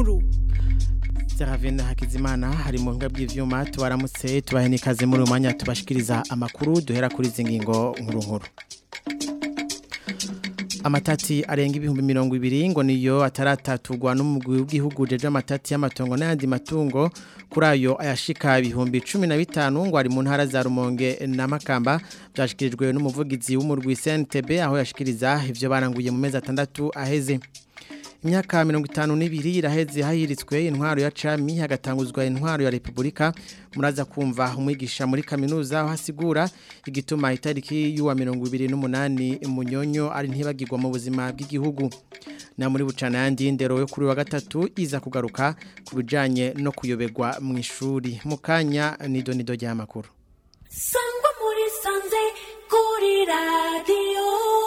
nkuru Seravina Hakizimana hari mu nga bw'ivyuma tubaramutse tubahe nikaze muri umwanya tubashikiriza amakuru duhera kuri zingingo nkuru nkuru amatati arenga ibihumbi mirongo ibiri ngo niyo ataratatugwa n'umugwi w'igihugu jeje amatati y'amatongo n'ayandi matungo kuri ayo ayashika ibihumbi cumi na bitanu ngo ari mu ntara za Rumonge na Makamba byashikirijwe n'umuvugizi w'umurwi CNTB aho yashikiriza ivyo baranguye mu mezi atandatu aheze imyaka mirongo itanu n'ibiri iraheze hahiritswe intwaro ya cami hagatanguzwa intwaro ya repubulika muraza kumva umwigisha muri kaminuza aho hasigura igituma itariki y'uwa mirongo ibiri n'umunani munyonyo ari ntibagirwa mu buzima bw'igihugu na muri bucana yandi ndero yo kuri wa gatatu iza kugaruka ku bijanye no kuyoberwa mu ishuri mu kanya nido nido ry'amakuru sangwa muri sanze kuri radiyo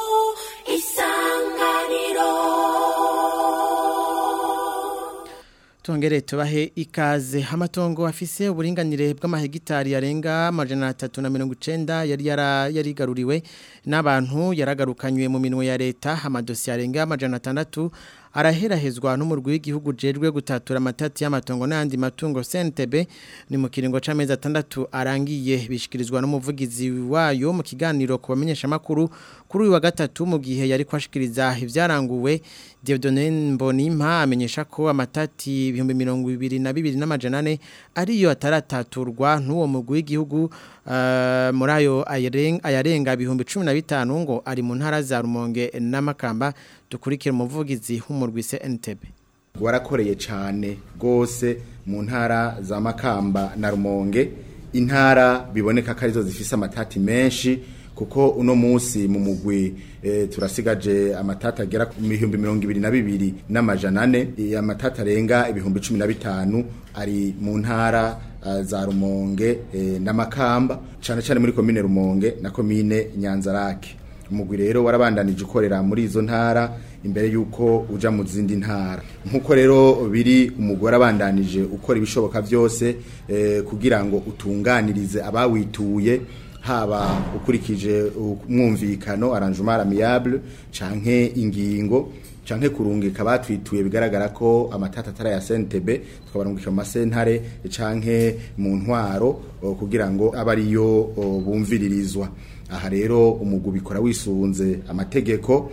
isanganiro Tongere tubahe ikaze amatongo afise uburinganire bw'amahegitari yarenga amajana atatu na mirongo icenda yari yara- yarigaruriwe n'abantu yaragarukanywe mu minwe ya leta amadosiye arenga amajana atandatu araherahezwa n'umurwi w'igihugu jejwe gutatura amatati y'amatongo n'ayandi matungo CNTB ni mu kiringo c'amezi atandatu arangiye bishikirizwa n'umuvugizi wayo mu kiganiro ku bamenyesha makuru kuri uyu wa gatatu mu gihe yari kwashikiriza ivyaranguwe Dieudonne Mbonimpa amenyesha ko amatati ibihumbi mirongo ibiri na bibiri n'amajana ane ariyo atarataturwa n'uwo mugwi w'igihugu uh, muri ayo ayaren- ayarenga ibihumbi cumi na bitanu ngo ari mu ntara za Rumonge n'Amakamba dukurikira umuvugizi w'umurwi CNTB warakoreye cyane rwose mu ntara za makamba na rumonge intara biboneka ko arizo zifise amatati menshi kuko uno munsi mu mugwi e, turasigaje amatati agera ku bihumbi mirongo ibiri na bibiri n'amajana ane e, amatati arenga ibihumbi cumi na bitanu ari mu ntara uh, za rumonge e, n'amakamba cyane cyane muri komine rumonge na komine nyanzarake umugwi rero warabandanije ukorera muri izo ntara imbere yuko uja mu zindi ntara nkuko rero biri umugwi warabandanije ukora ibishoboka byose eh, kugira ngo utunganirize abawituye haba ukurikije umwumvikano arrangement amiable canke ingingo canke kurungika batwituye bigaragara ko amatata atara ya CNTB tukabarungika mu masentare canke mu ntwaro o, kugira ngo abe ariyo o, bumviririzwa aha rero umugwi ubikora wisunze amategeko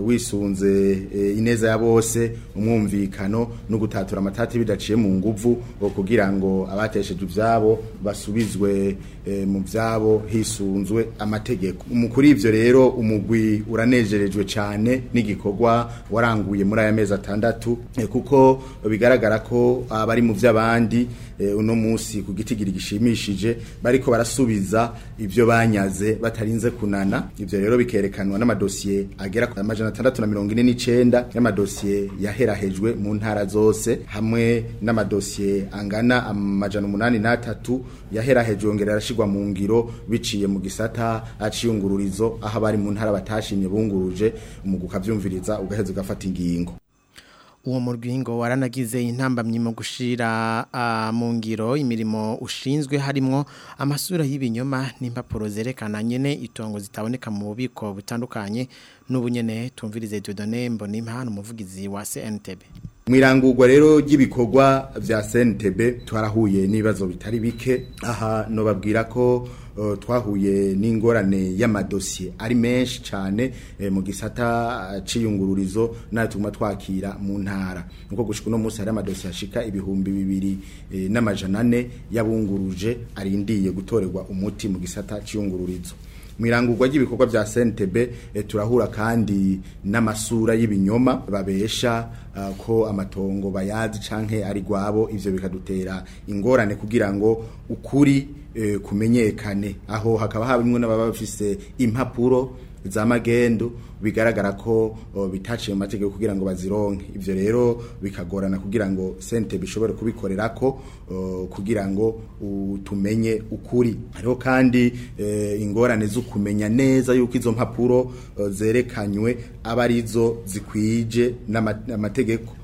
wisunze e, ineza ya bose umwumvikano no gutatura amatati bidaciye mu nguvu o, kugira ngo abatesheje ivyabo basubizwe e, mu vyabo hisunzwe amategeko mu kuri ivyo rero umugwi uranejerejwe cyane n'igikorwa waranguye muri aya mezi atandatu e, kuko bigaragara ko abari mu vy'abandi e, uno musi ku gitigiri gishimishije bariko barasubiza ivyo banyaze batarinze kunana ivyo rero bikerekanwa n'amadosiye agera ku amajana atandatu na mirongo ine n'icenda y'amadosiye yaherahejwe mu ntara zose hamwe n'amadosiye angana amajana umunani n'atatu yaherahejwe yongera arashigwa mu ngiro biciye mu gisata aciyungururizo aho abari mu ntara batashimye bunguruje umugwi ukavyumviriza ugaheza ugafata ingingo uwo murwingo waranagize intambamyi mu gushira uh, mu ngiro imirimo ushinzwe harimo amasura y'ibinyoma n'impapuro zerekana nyene itongo zitaboneka mu bubiko butandukanye n'ubunyene tumvirize Dieudonne Mbonimpa umuvugizi wa CNTB mwirangurwa rero ry'ibikorwa vya CNTB twarahuye n'ibibazo bitari bike aha no babwira ko uh, twahuye n'ingorane y'amadosiye ari menshi cyane eh, mu gisata uh, ciyungururizo nayo tuguma twakira mu ntara nuko gushika no munsi hari amadosiye ashika ibihumbi bibiri eh, n'amajana ane yabunguruje arindiye gutorerwa umuti mu gisata ciyungururizo mwirangurwa ry'ibikorwa vya CNTB e, turahura kandi n'amasura y'ibinyoma babesha uh, ko amatongo bayazi canke ari gwabo ivyo bikadutera ingorane kugira ngo ukuri e, kumenyekane aho hakaba harimwe n'ababa bafise impapuro za magendo bigaragara ko o, bitaciye mu mategeko kugira ngo bazironke ivyo rero bikagorana kugira ngo sente bishobore kubikorerako o, kugira ngo u- tumenye ukuri hariho kandi e, ingorane zo kumenya neza yuko izo mpapuro o, zerekanywe aba arizo zikwije n'ama- n'amategeko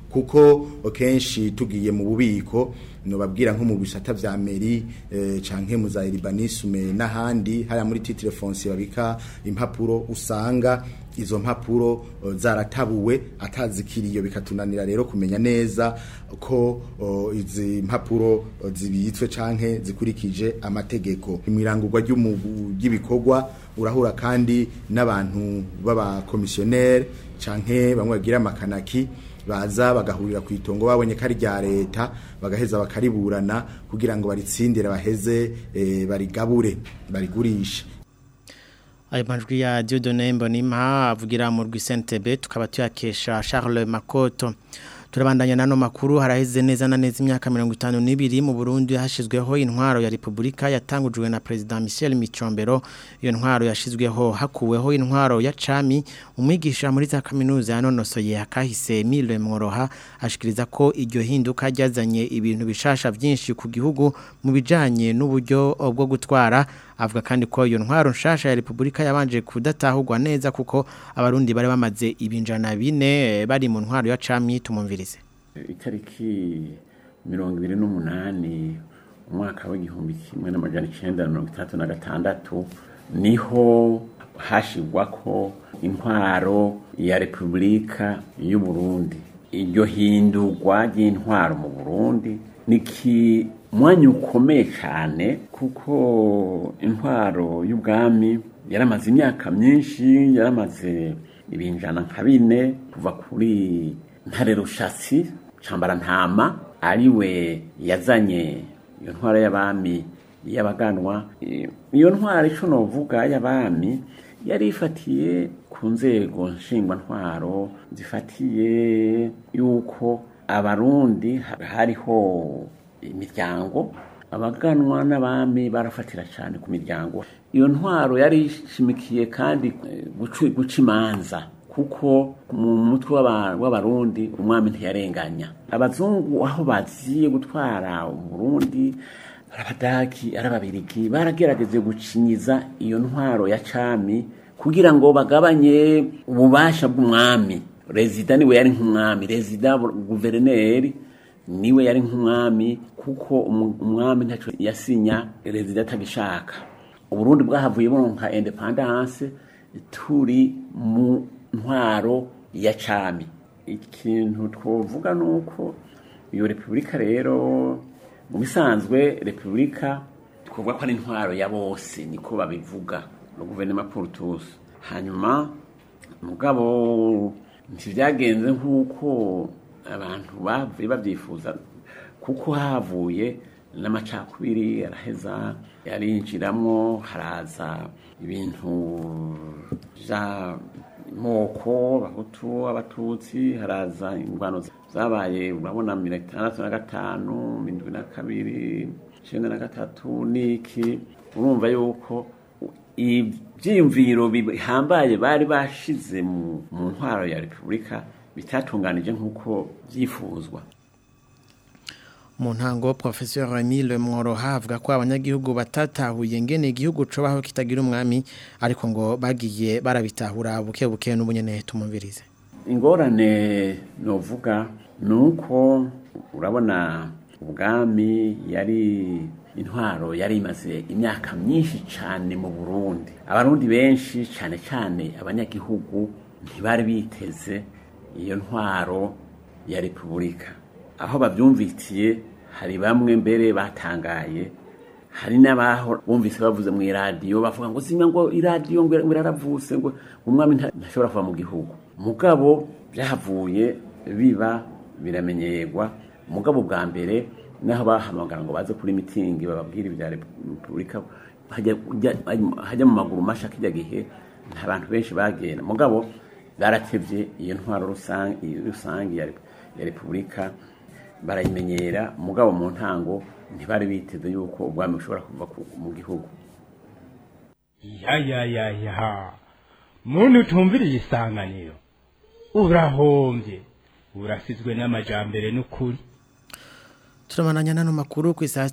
kuko kenshi tugiye mu bubiko nobabwira nko mu bisata vya meri eh, canke mu za Libanisume n'ahandi haya muri titre foncier babika impapuro usanga izo mpapuro uh, zaratabuwe atazikiriyo bikatunanira rero kumenya neza ko uh, izi mpapuro uh, zibitswe canke zikurikije amategeko imwirangurwa ry'ibikorwa urahura kandi n'abantu baba komisionnaire canke bamwe bagira amakanaki baza bagahurira ku itongo babonye ko ari rya leta bagaheza bakariburana kugira ngo baritsindire baheze e, barigabure barigurishe ayo majwi ya Dieudonne Mbonimpa avugira mu rwisentebe tukaba tuyakesha Charles Makoto turabandanya nano makuru haraheze neza na neza imyaka 52 mu Burundi hashizweho intwaro ya Republika yatangujwe na President Michel Micombero iyo ntwaro yashizweho hakuweho intwaro ya Cami umwigisha muri za kaminuza yanonosoye hakahise Mile Mworoha ashikiriza ko iryo hinduka ryazanye ibintu bishasha byinshi ku gihugu mu bijanye n'uburyo bwo gutwara avuga kandi ko iyo ntwaro nshasha ya Republika yabanje kudatahurwa neza kuko abarundi bari bamaze ibinjana bine bari mu ntwaro ya Cami tumumvirize itariki mirongo ibiri n'umunani umwaka w'igihumbi kimwe n'amajana icenda na mirongo itandatu na gatandatu niho hashigwa ko intwaro ya repubulika y'u Burundi iryo hindurwa ry'intwaro mu Burundi niki mwanya ukomeye cyane kuko intwaro y'ubwami yaramaze imyaka myinshi yaramaze ibinjana nka bine kuva kuri ntare rushatsi cambara ntama ariwe yazanye iyo ntwaro y'abami y'abaganwa iyo ntwaro ico novuga y'abami yari ifatiye ku nzego nshingwantwaro zifatiye yuko abarundi hariho imiryango abaganwa n'abami barafatira cyane ku miryango iyo ntwaro yari ishimikiye kandi guca imanza kuko mu mutwe w'abarundi umwami ntiyarenganya abazungu aho baziye gutwara uburundi abadaki ari ababirigi baragerageze gucinyiza iyo ntwaro ya cami kugira ngo bagabanye ububasha bw'umwami rezida niwe yari nk'umwami rezida guverineri niwe yari nk'umwami kuko umwami ntacyo yasinya rezida atagishaka uburundi bwahavuye buronka independance turi mu ntwaro ya cami ikintu twovuga ni uko iyo repubulika rero mu bisanzwe repubulika twavuga ko ari intwaro ya bose niko babivuga no guverinoma Portus hanyuma mugabo ntibyagenze nk'uko abantu bavuye babyifuza kuko havuye n'amacakubiri araheza yarinjiramo haraza ibintu moko abahutu abatutsi haraza ingwano zabaye urabona mirongo itandatu na gatanu mirongo na kabiri icyenda na gatatu niki urumva yuko ibyiyumviro bihambaye bari bashize mu ntwaro ya repubulika bitatunganije nk'uko byifuzwa mu ntango professeur Emile Mworoha avuga ko abanyagihugu batatahuye ngene igihugu cobaho kitagira umwami ariko ngo bagiye barabitahura buke buke n'ubunyene tumumvirize ingorane novuga nuko urabona ubwami yari intwaro yari imaze imyaka myinshi cyane mu Burundi abarundi benshi cyane cyane abanyagihugu ntibari biteze iyo ntwaro ya repubulika aho babyumvitiye hari bamwe mbere batangaye hari n'abaho bumvise bavuze mu iradiyo bavuga ngo zimwe ngo iradiyo ngo iraravuse ngo umwami ntashobora kuva mu gihugu mugabo byahavuye biba biramenyerwa mugabo bwa mbere naho bahamagara ngo baze kuri mitingi bababwira ibya repubulika hajya mu maguru masha kijya gihe nta bantu benshi bagenda mugabo baratevye iyo ntwaro rusange ya repubulika barayimenyera mugabo mu ntango ntibari biteze yuko ubwami bushobora kuva mu gihugu ya ya ya ya muntu utumviriye isanganiro urahombye urasizwe n'amajambere n'ukuri Turamananya nano makuru ku isaha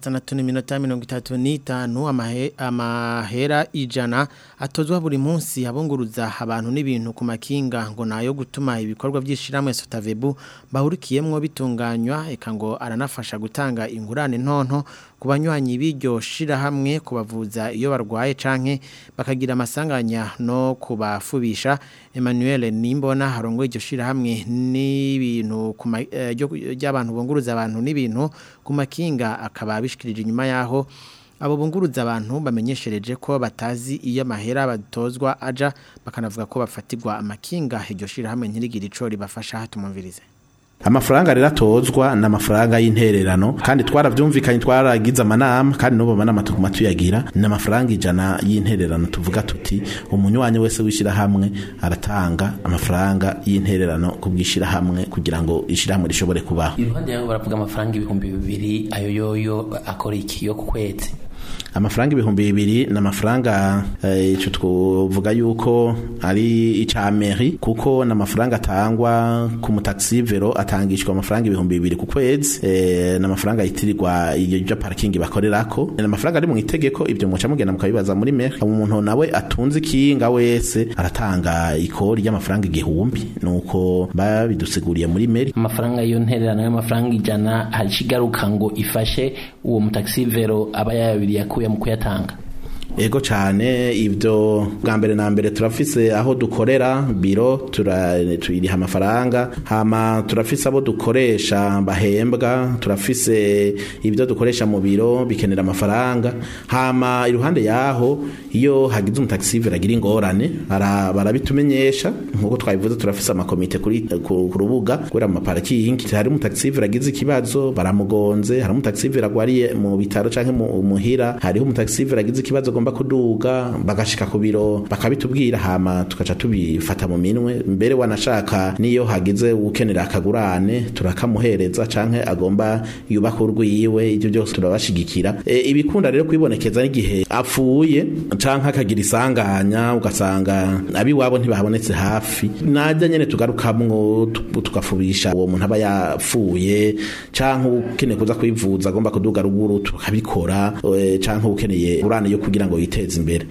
6:35 amahe amahera ijana atozwa buri munsi abunguruza abantu n'ibintu ku makinga ngo nayo gutuma ibikorwa by'ishiramwe Sotavebu bahurikiyemwo bitunganywa eka ngo aranafasha gutanga ingurane ntonto ku banywanyi b'iryo shirahamwe kubavuza iyo barwaye canke bakagira amasanganya no kubafubisha Emmanuel Nimbona harongoye iryo shirahamwe n'ibintu ku by'abantu bunguruza abantu n'ibintu ku makinga akaba abishikirije inyuma yaho abo bunguruza abantu bamenyeshereje ko batazi iyo amahera batozwa aja bakanavuga ko bafatirwa amakinga iryo shirahamwe ntirigira ico ribafasha hatumumvirize amafaranga rero atozwa ni amafaranga y'intererano kandi twarabyumvikanye twaragize amanama kandi n'ubu amanama tuguma tuyagira ni amafaranga ijana y'intererano tuvuga tuti umunywanyi wese w'ishyirahamwe aratanga amafaranga y'intererano ku bw'ishyirahamwe kugira ngo ishyirahamwe rishobore kubaho iruhande yaho baravuga amafaranga ibihumbi bibiri ayo yoyo akora iki yo ku kwezi amafaranga ibihumbi bibiri ni amafaranga icyo twavuga yuko ari icya meri kuko ni amafaranga atangwa ku mutagisivero atangishwa amafaranga ibihumbi bibiri ku kwezi ni amafaranga yitirirwa iyo parikingi bakorerako ni amafaranga ari mu itegeko ibyo muca mugenda mukabibaza muri meri umuntu nawe atunze ikinga wese aratanga ikori ry'amafaranga igihumbi nuko babidusiguriye muri meri amafaranga y'iyo ntererano y'amafaranga ijana hari ikigaruka ngo ifashe uwo mutagisivero aba yayabiri yakuye mu kuyatanga ego cyane ibyo bwa mbere na mbere turafise aho dukorera biro tuririha amafaranga hama turafise abo dukoresha bahembwa turafise ibyo dukoresha mu biro bikenera amafaranga hama iruhande yaho iyo hagize umutagisiveri agira ingorane barabitumenyesha nk'uko twabivuze turafise amakomite ku rubuga kubera mu maparakingi hari umutagisiveri agize ikibazo baramugonze hari umutagisiveri agwariye mu bitaro cyangwa muhira hariho umutagisiveri agize ikibazo agomba kuduga bagashika ku biro bakabitubwira hama tukaca tubifata mu minwe mbere wanashaka niyo hagize ukenera akagurane turakamuhereza canke agomba yubaka urwiwe ibyo byose turabashigikira e, ibikunda rero kwibonekeza n'igihe apfuye canke akagira isanganya ugasanga abiwabo ntibahabonetse hafi najya nyene tugarukamwo tugafubisha uwo muntu aba yapfuye canke ukeneye kuza kwivuza agomba kuduga ruguru tukabikora e, canke ukeneye urane yo kugira ngo yiteze imbere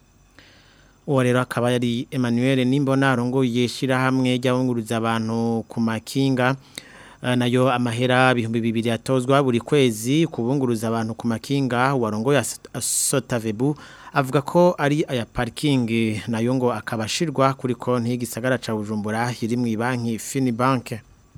uwo rero akaba yari Emmanuel Nimbona arongoye shirahamwe ry'abunguruza abantu ku makinga nayo amahera bihumbi bibiri atozwa buri kwezi kubunguruza abantu ku makinga warongoye Sotavebu avuga ko ari aya parking nayo ngo akabashirwa kuri konti y'igisagara ca Bujumbura iri mu banki Finibank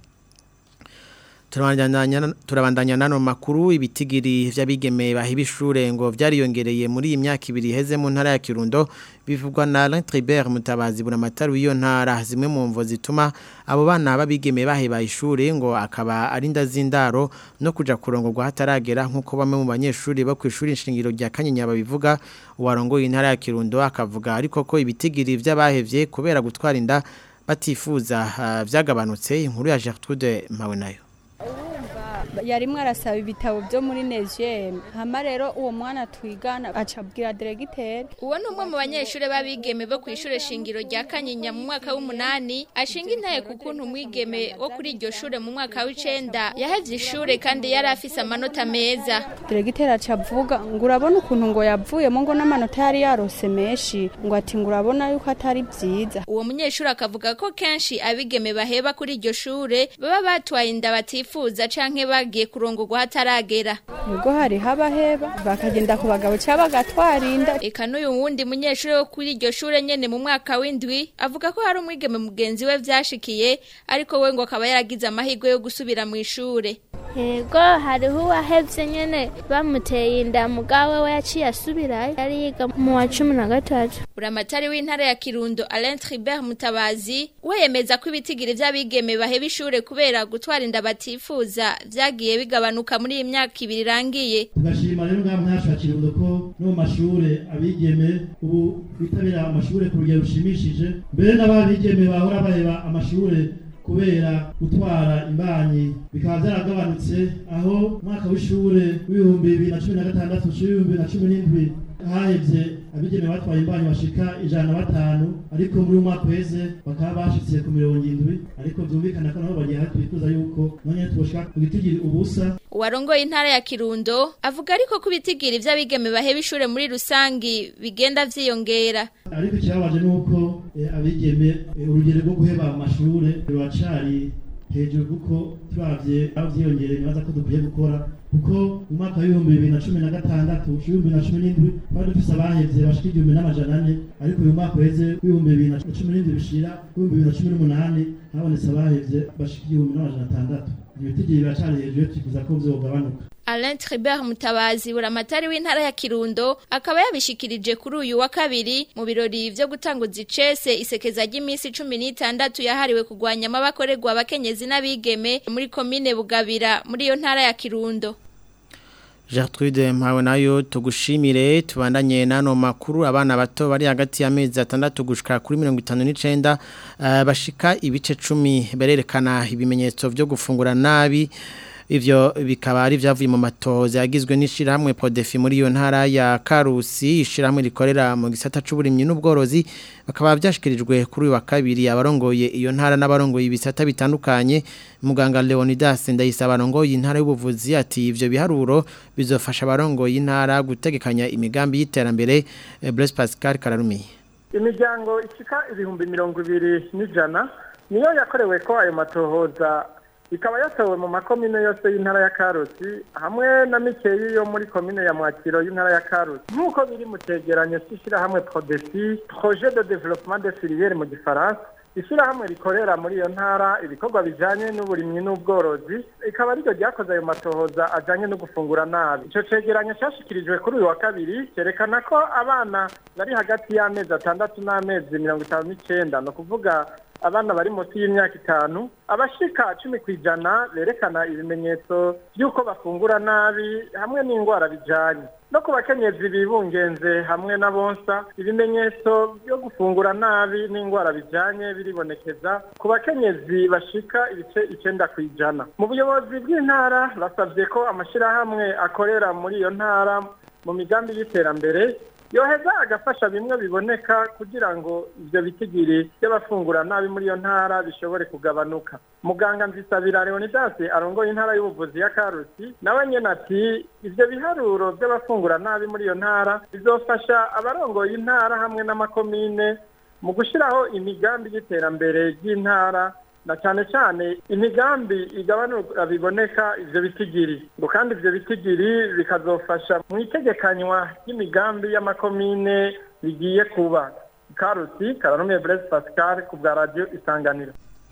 turabandanya nano makuru ibitigiri vy'abigeme bahibishure ngo vyariyongereye muri iyi myaka ibiri heze mu ntara ya Kirundo bivugwa na Alain Tribert mutabazi buramatari w'iyo ntara zimwe mu mvo zituma abo bana babigeme baheba ishure ngo akaba ari ndazindaro no kuja kurongorwa hataragera nkuko bamwe mu banyeshuri bo kwishuri inshingiro rya Kanyinya babivuga uwarongoye intara ya Kirundo akavuga ariko ko ibitigiri vy'abahevye kubera gutwara inda batifuza uh, vyagabanutse inkuru ya Gertrude Mawe nayo yarimwe arasaba ibitabo byo muri neziyemu hama rero uwo mwana twigana acabwira deregiteri uwo ni umwe mu banyeshuri b'abigeme bo ku ishuri shingiro rya kanyinya mu mwaka w'umunani ashinga intaye ku kuntu umwigeme wo kuri iryo shuri mu mwaka w'icenda yahevye ishure kandi yari afise amanota meza deregiteri acavuga ngo urabona ukuntu ngo yavuyemo ngo n'amanota yari yarose menshi ngo ati ngo urabona yuko atari byiza uwo munyeshuri akavuga ko kenshi abigeme baheba kuri iryo shure baba batwaye inda batifuza canke bagiye kurongorwa hataragera ubwo hari habaheba bakagenda ku bagabo cyangwa bagatwara inda eka n'uyu wundi munyeshuri wo kuri iryo shure nyene mu mwaka w'indwi avuga ko hari umwigeme mugenzi we vyashikiye ariko we ngo akaba yaragize amahirwe yo gusubira mu ishure yego hariho uwahevye nyene bamuteye inda mugawe we yaciye asubirayo yari yiga mu wa cumi na gatatu buramatari w'intara ya kirundo alain tribert mutabazi we yemeza ko ibitigiri vy'abigeme baheba ishure kubera gutwara inda batifuza vyagiye bigabanuka muri iyi myaka ibiri irangiye tugashima rero ngaha mwacu wa kirundo ko no mu mashure abigeme ubu bitabira amashure ku rugero rushimishije mbere n'ababigeme bahora baheba amashure kubera gutwara imbanyi bikaba byaragabanutse aho umwaka w'ishure w'ibihumbi bibiri na cumi na gatandatu w'ibihumbi bibiri na cumi n'indwi hahevye abigeme batwaye imbanyi bashika ijana na batanu ariko muri uyu mwaka uheze bakaba bashitse ku mirongo indwi ariko vyumvikana ko nabo bagiye hafi twifuza yuko none twoshika ku gitigiri ubusa uwarongoye intara ya Kirundo avuga ariko ko ibitigiri vy'abigeme baheba ishure muri rusangi bigenda vyiyongera ariko ikibabaje ni uko eh, abigeme eh, urugero rwo guheba amashure ruracari hejuru kuko turavye aho vyiyongereye nibaza ko dukwiye gukora kuko mu mwaka w'ibihumbi bibiri na cumi na gatandatu ibihumbi bibiri na cumi n'indwi twari dufise abahevye bashika igihumbi n'amajana ane ariko uyu mwaka uheze w'ibihumbi bibiri na cumi n'indwi bishira w'ibihumbi bibiri na cumi n'umunani habonetse abahevye bashika igihumbi n'amajana atandatu ivyo bitigiri biracari hejuru twifuza ko vyogabanuka Alain Tribert Mutabazi buramatari w'intara ya Kirundo akaba yabishikirije kuri uyu wa kabiri mu birori vyo gutanguza icese isekeza ry'iminsi 16 yahariwe kugwanya amabakorerwa abakenyezi n'abigeme muri komine Bugabira muri iyo ntara ya Kirundo Gertrude mpawe nayo tugushimire tubandanye nano makuru abana bato bari hagati y'amezi atandatu gushika kuri 59 uh, bashika ibice 10 bererekana ibimenyetso vyo gufungura nabi ivyo bikaba ari vyavuye mu matohoza yagizwe n'ishiramwe Podefi muri iyo ntara ya Karusi ishiramwe rikorera mu gisata c'uburimyi n'ubworozi bakaba byashikirijwe kuri uyu wa kabiri abarongoye iyo ntara n'abarongoye ibisata bitandukanye muganga Leonidas ndayisaba abarongoye intara y'ubuvuzi ati ivyo biharuro bizofasha abarongoye intara gutegekanya imigambi y'iterambere eh, Blaise Pascal Kararumi imiryango ishika ibihumbi mirongo ibiri n'ijana niyo yakorewe ko ayo matohoza ikaba yatowe mu makomine yose y'intara ya karusi hamwe na mikeyi yo muri komine ya mwakiro y'intara ya karusi nk'uko biri mu cegeranyo c'ishirahamwe prodesi projet de développement de filière mu gifaransa ishyirahamwe rikorera muri iyo ntara ibikorwa bijanye n'uburimyi n'ubworozi ikaba ariryo ryakoze ayo matohoza ajanye no gufungura nabi ico cegeranyo cashikirijwe kuri uyu wa kabiri cerekana ko abana bari hagati y'amezi atandatu n'amezi mirongo itanu n'icenda ni ukuvuga abana bari munsi y'imyaka itanu abashika cumi ku ijana berekana ibimenyetso by'uko bafungura nabi hamwe n'indwara bijanye no ku bakenyezi bibungenze hamwe na bonsa ibimenyetso byo gufungura nabi n'indwara bijanye biribonekeza ku bakenyezi bashika ibice icenda ku ijana mu buyobozi bw'intara basabye ko amashirahamwe akorera muri iyo ntara mu migambi y'iterambere yoheza agafasha bimwe biboneka kugira ngo ivyo bitigiri by'abafungura nabi muri iyo ntara bishobore kugabanuka muganga nzisabira leonidas arongoye intara y'ubuvuzi ya karusi nawe nyene ati ivyo biharuro by'abafungura nabi muri iyo ntara bizofasha abarongoye intara hamwe n'amakomine mu gushiraho imigambi y'iterambere ry'intara na cyane cyane imigambi igabanura biboneka ivyo bitigiri ngo kandi ivyo bitigiri bikazofasha mu itegekanywa ry'imigambi y'amakomine bigiye kuba karusi karanumiye Blaise Pascal ku bwa radio isanganiro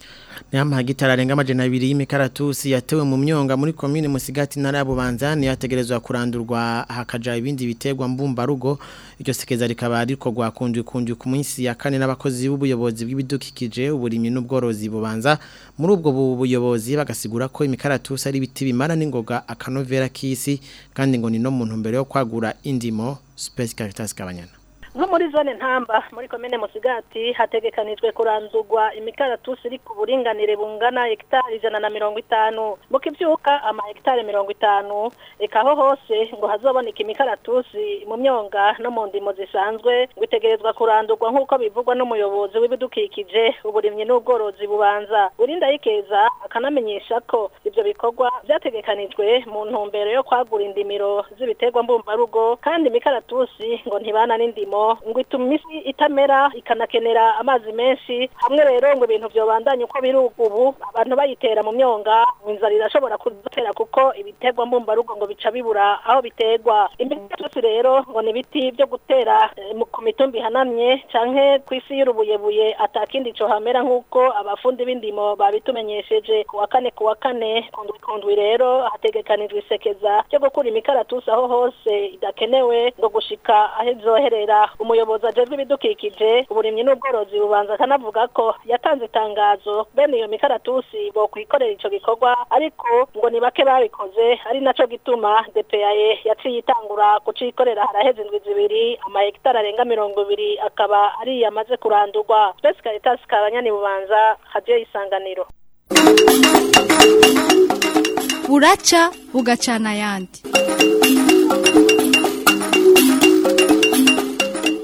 Nyama hagitara renga majana abiri y'imikaratusi yatewe mu myonga muri komine Musigati ntara ya Bubanza ni yategerezwa kurandurwa hakaja ibindi biterwa mbumba rugo iryo sekeza rikaba ariko gwakundwe kundwe ku munsi ya kane n'abakozi b'ubuyobozi bw'ibidukikije uburimyi n'ubworozi bubanza muri ubwo buyobozi bagasigura ko imikaratusi ari ibiti bimara n'ingoga akanovera k'isi kandi ngo ni no muntu mbere yo kwagura indimo Space Caritas Kabanyana nko muri zone ntamba muri komine musigati hategekanijwe kurandurwa imikaratusi iri ku buringanire bungana hegitari ijana na mirongo itanu mu kivyuka ama hegitari mirongo itanu eka aho hose ngo hazoboneka imikaratusi mu myonga no mu ndimo zisanzwe ngo itegerezwa kurandurwa nk'uko bivugwa n'umuyobozi w'ibidukikije uburimyi n'ubworozi bubanza urinda yikeza akanamenyesha ko ivyo bikorwa vyategekanijwe mu ntumbero yo kwagura indimiro z'ibiterwa mbumbarugo kandi imikaratusi ngo ntibana n'indimo ngo ituma isi itamera ikanakenera amazi menshi hamwe rero ngo ibintu byobandanye uko biri ubu abantu bayitera mu myonga ngo inzara irashobora kudutera kuko ibiterwa mbumbarugo ngo bica bibura aho biterwa imikaratusi rero ngo ni ibiti byo gutera ku mitumba ihanamye canke ku isi y'urubuyebuye atakindi co hamera nk'uko abafundi b'indimo babitumenyesheje ku wa kane ku wa kane kundwi kundwi rero hategekanijwe isekeza ryo gukura imikaratusi aho hose idakenewe ngo gushika aho izoherera umuyobozi ajejwe ibidukikije uburimyi n'ubworozi bubanza akanavuga ko yatanze itangazo bene iyo mikaratusi bo kwikorera ico gikorwa ariko ngo ni bake babikoze ari naco gituma DPAE yaciye itangura kucikorera haraheze indwi zibiri amahegitari arenga mirongo ibiri akaba ari yamaze kurandurwa Space Caritas kabanyani bubanza haje isanganiro buraca bugacana ayandi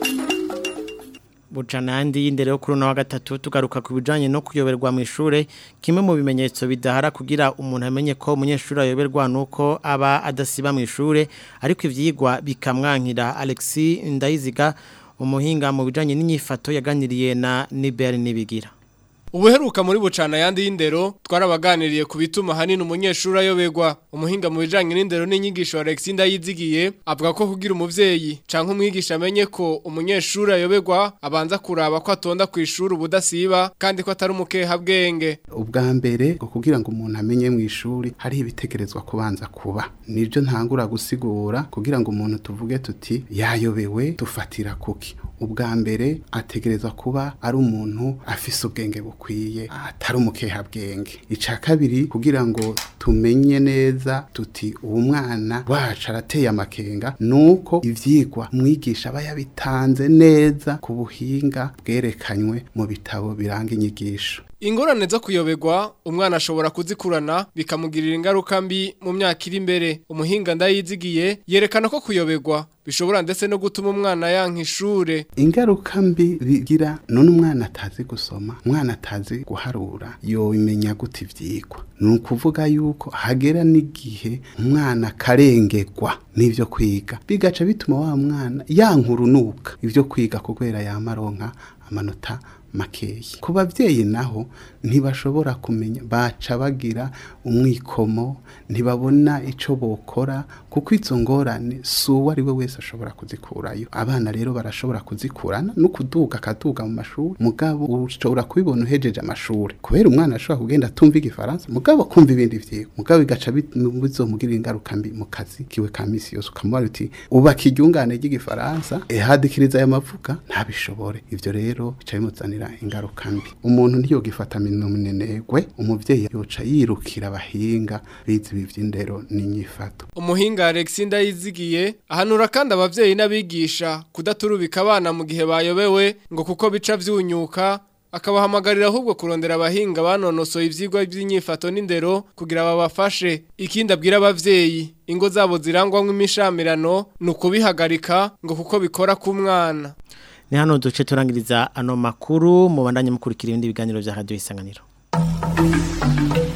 bucana yandi y'indero yo kuri uno wa gatatu tugaruka ku bijanye no kuyoberwa mu ishure kimwe mu bimenyetso bidahara kugira umuntu amenye ko umunyeshuri ayoberwa nuko aba adasiba mu ishure ariko ivyigwa bikamwankira Alexis Ndayiziga umuhinga mu bijanye n'inyifato yaganiriye na Niber Nibigira Ubuheruka muri bucana yandi y'indero twarabaganiriye ku bituma hanini umunyeshuri ayoberwa umuhinga mu bijanye n'indero n'inyigisho Alexis Ndayizigiye avuga ko kugira umuvyeyi canke umwigisha amenye ko umunyeshuri ayoberwa abanza kuraba ko atonda ku ishuri ubudasiba kandi ko atari umukeha bwenge ubwa mbere ngo kugira ngo umuntu amenye mu ishuri hari ibitegerezwa kubanza kuba nibyo ntangura gusigura kugira ngo umuntu tuvuge tuti yayobewe dufatira kuki ubwa mbere ategerezwa kuba ari umuntu afise ubwenge bukwiye atari umukeha bwenge ica kabiri kugira ngo tumenye neza tuti uwo mwana wacu arateye amakenga nuko ivyigwa umwigisha aba yabitanze neza ku buhinga bwerekanywe mu bitabo biranga inyigisho Ingorane zo kuyoberwa umwana ashobora kuzikurana bikamugirira ingaruka mbi mu myaka iri imbere umuhinga ndayizigiye yerekana ko kuyoberwa bishobora ndetse no gutuma umwana yanka ishure ingaruka mbi bigira none umwana atazi gusoma umwana atazi guharura yomenya gute ivyigwa ni ukuvuga yuko hagera n'igihe umwana karengerwa n'ivyo kwiga bigaca bituma wa mwana yanka urunuka ivyo kwiga kubera yamaronka amanota makeyi ku babyeyi naho ntibashobora kumenya baca bagira umwikomo ntibabona icyo bokora kuko izo ngorane si uwo ari we wese ashobora kuzikurayo abana rero barashobora kuzikurana no kuduga akaduga mu mashuri mugabo ushobora kubibona uhejeje amashuri kubera umwana ashobora kugenda atumva igifaransa mugabo kumva ibindi vyigwa mugabo bigaca bizomugirira ingaruka mbi mu kazi kiwe ka misi yose ukamubara uti ubaka iryungane ry'igifaransa ehadikiriza aya mavuga ntabishobore ivyo rero bica bimuzanira ingaruka mbi umuntu ntiyogifata minenegwe umuvyeyi yoca yirukira abahinga bizi ibi vy'indero n'inyifato umuhinga Alexis Ndayizigiye ahanura kandi abavyeyi n'abigisha kudaturubika abana mu gihe bayobewe ngo kuko bica vyunyuka akabahamagarira ahubwo kurondera abahinga banonosoye ivyigwa by'inyifato n'indero kugira babafashe ikindi abwira abavyeyi ingo zabo zirangwamwo imishamirano ni ukubihagarika ngo kuko bikora ku mwana ni hano duce turangiriza ano makuru mubandanye mukurikira ibindi biganiro bya radio isanganiro